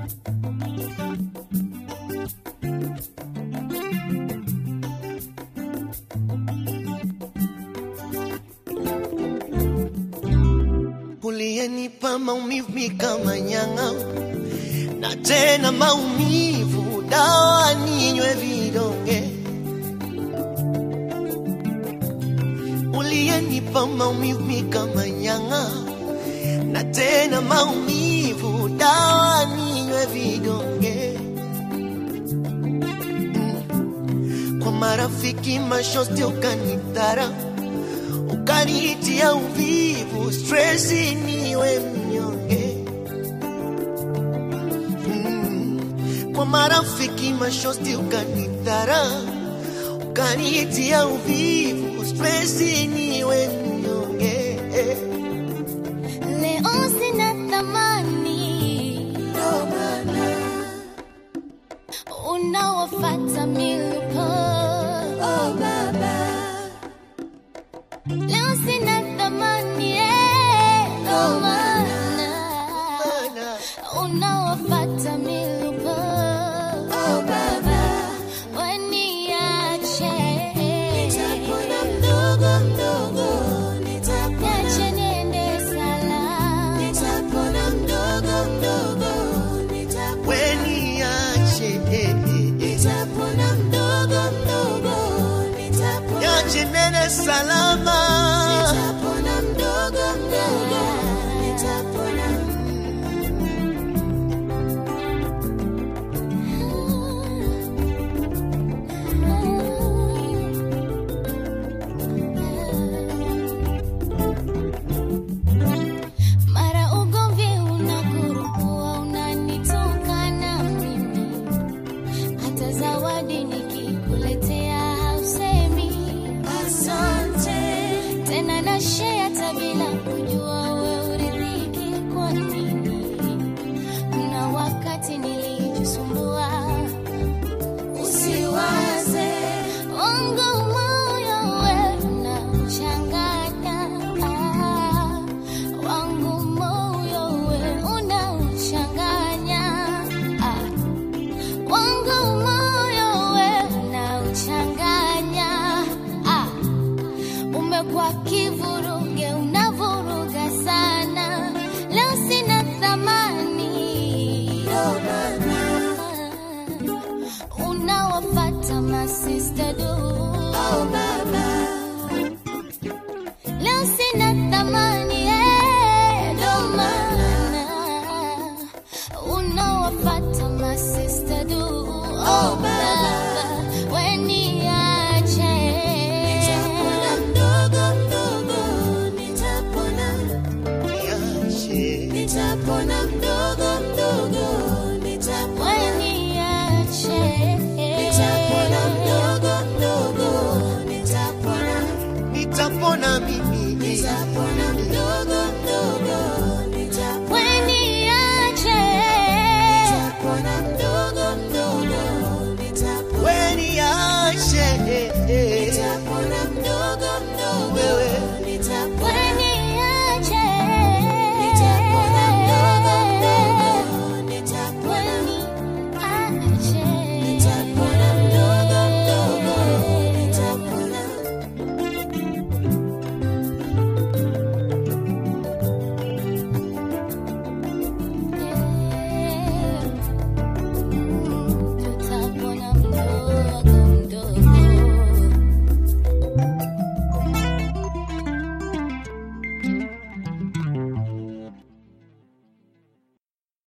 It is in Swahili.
uliyenipa maumivu mi kama nyang'a na tena maumivu dawa ninywe vidonge uliyenipa maumivu mi kama nyang'a na tena maumivu dawa ninywe vidonge mm. kwa marafiki mashosti ukanitara ukanitia uvivu stresi niwe mnyonge mm. kwa marafiki mashosti ukanidhara ukanitia uvivu stresi niwe mnyonge Leo sina thamani, Ndo maana, unawafata milipo. oh baba, Leo sina thamani, eh, ndo maana maana, unawafata milipo. oh baba, Waniache. nitapona mdogo mdogo, nitapona, Niache niende salama. nitapona mdogo mdogo, nitapona, weniache, eh, eh, eh. Nitapona mdogo mdogo, nitapona. Niache nene salama, Nitapona mdogo mdogo, nitapona. Mara ugomvi unakurukua, unanitukana mimi, hata zawadi nikikuletea hausemi asante tena, na share hata bila kujua we uridhiki kwa nini. Kuna wakati nilijisumbua, usiwaze wangu moyo we unauchanganya, ah, wangu moyo we unauchanganya, ah, wangu moyo we unauchanganya, ah, umekuwa kivuruge, unavuruga sana, leo sina thamani unawafata masista du oh baba, leo sina thamani eh, ndo maana unawafata masista du oh baba.